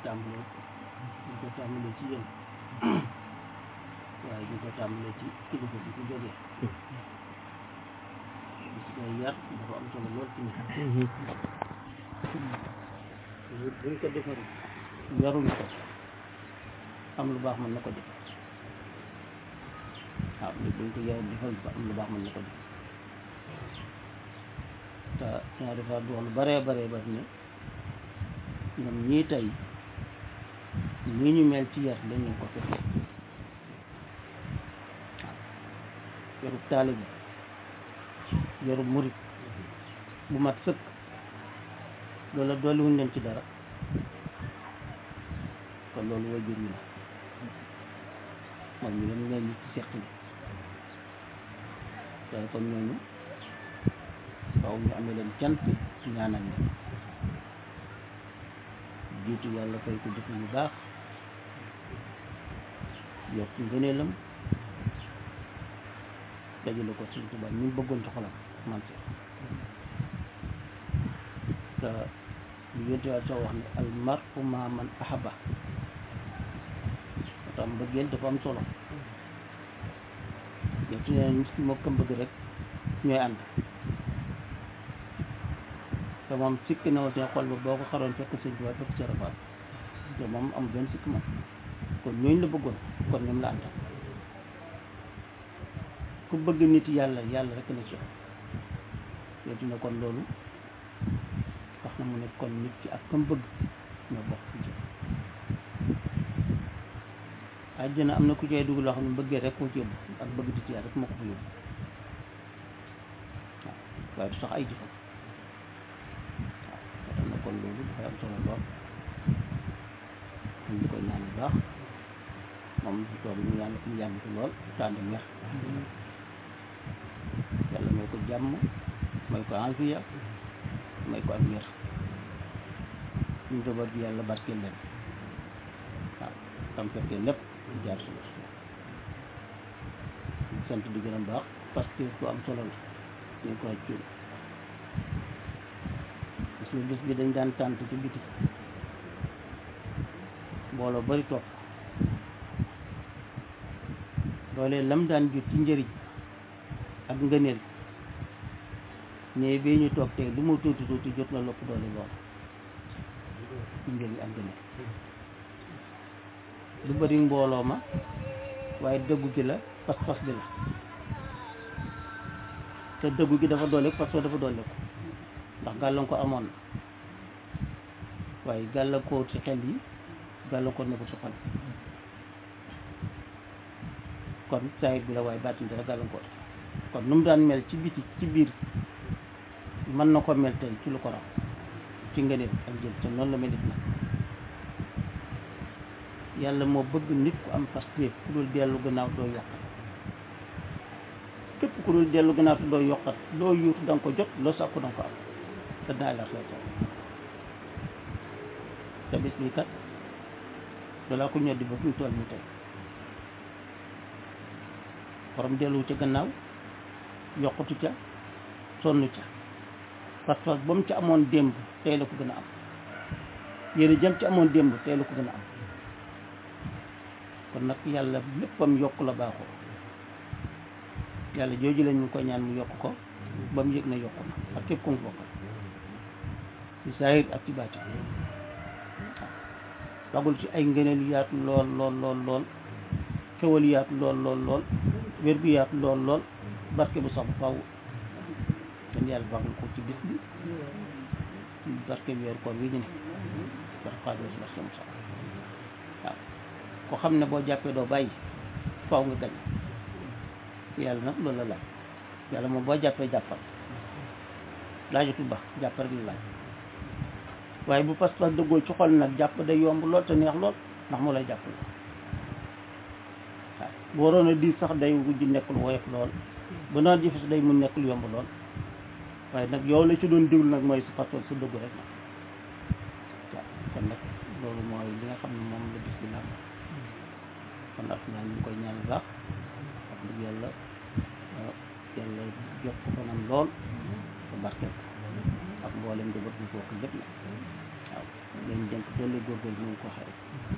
tàmbalee ñu ko tàmbalee ci yéen waaye ñu ko tàmbalee ci kilifa bi ku jógee gis nga yar dafa am solo lool ci nit buñ ko defarul yaruñ ko am lu baax mën na ko def waaw nit buñ ko yarul defal ba am lu baax mën na ko def te ñaa defaat du wax lu baree baree bari ne ñoom ñii tey nii ñu mel ci yar lañ leen ko fekk waaw yarub taalibe yarub murit bu mat sëkk loola dolliwuñ leen ci dara kon loolu way jur yi la moom ñu leen leen ci seq li te kon ñooñu waaw ñu amee leen cant ñaanal leen jiitu yàlla fay ko jëf yu baax yokk ngëneelam dajale ko suñ tubaab ñu bëggoon ci xolam man si te lu yonte waa soo wax ne al mar'u ma'a man ahabba moo tax mbëggeel dafa am solo yow su ne nit ki moo ko bëgg rek ñooy ànd te moom sikki na woon xol ba boo ko xaroon fekk sëñ tubaab fekk ci rafaat te moom am benn sikki moom kon ñooñu la bëggoon kon ñoom la àndal ku bëgg nit yàlla yàlla rek na ci yow dina kon loolu wax na mu ne kon nit ki ak kam bëgg ñoo bokk ci jëm àjjana am na ku cay dugg loo xam ne bëggee rek koo ci yóbbu ak bëgg nit yàlla rek moo ko fa yóbbu waaw waaye du sax ay jëfam waaw tax na kon loolu dafay am solo lool ñu koy ñaan bu baax moom si toog ñu yàlla ñu yàgg ci lool tànd mer yàlla may ko jàmm may ko enfiya may ko ak wér ñu njaboot bi yàlla barkeel leen waaw tam fekkee lépp di jaar suñu sant di gën a baax parce que ku am solo la ñu ko aj cuun parce que bés bi dañ daan tànt ci biti mbooloo bari topp loolee lam daan jut ci njëriñ ak ngëneel ne bii ñu toog tey lu mu tuuti tuuti jot na lopp doole lool ci njëriñ ak ngëneel lu bari mbooloo ma waaye dëggu gi la pas-pas bi la te dëggu gi dafa doole parce que dafa doole ko ndax gàllankoor amoon na waaye gàllankoor ci xel yi gàllankoor na ko ci xol kon saayit bi la waaye baatin dara gàllankoor kon nu mu daan mel ci biti ci biir mën na ko mel tey ci lu ko raw ci ngëneel ak jël te noonu la mel nit nag yàlla moo bëgg nit ku am pastéef ku dul dellu gannaaw doo yokkat képp ku dul dellu gannaaw te doo yokkat loo yuutu da nga ko jot loo sàkku da nga ko am te daa la xew te bis bi kat dalaa ko ñoddi ba fi mu toll nii tey borom dellu ca gannaaw yokkatu ca sonn ca parce que ba mu ca amoon démb tey la ko gën a am yéen jëm ci amoon démb tey la ko gën a am kon nag yàlla léppam yokk la baaxoo yàlla jooju lañ ñu ko ñaan mu yokk ko ba mu yëg na yokk na ak képp ku mu bokkal ci saahir ak ci baati waaw bagul ci ay ngëneel yu yaatu lool lool lool lool xewal yu yaatu lool lool lool wér gu yaatu lool lool barke bu sax bu faw kon yàlla bagul ko ci bis bi ci barke bi weeru koor wi ñu ne barke xaalis barke mu sax waaw ko xam ne boo jàppee doo bàyyi faw nga gañ yàlla nag loolu la laaj yàlla moom boo jàppee jàppal laajatul ba jàpp rek la laaj waaye bu pas-pas dëggoo ci xol nag jàpp day yomb lool te neex lool ndax moo lay jàppal waaw bu waroon a diis sax day wujj nekkul woyof lool bu naan jëfe si day mun nekkul yomb lool waaye nag yow la ci doon déglu nag mooy sa pas-pas sa dëggu rek nag waaw kon nag loolu mooy li nga xam ne moom la bis bi nag kon ak naa ñu ngi koy ñaan baax wax dëgg yàlla yàlla jox ko fanam lool te barkeel ko ak mboolem njaboot bi foofu lépp nag waaw leen dénk doole góorgóorlu ñu ngi ko waxee rek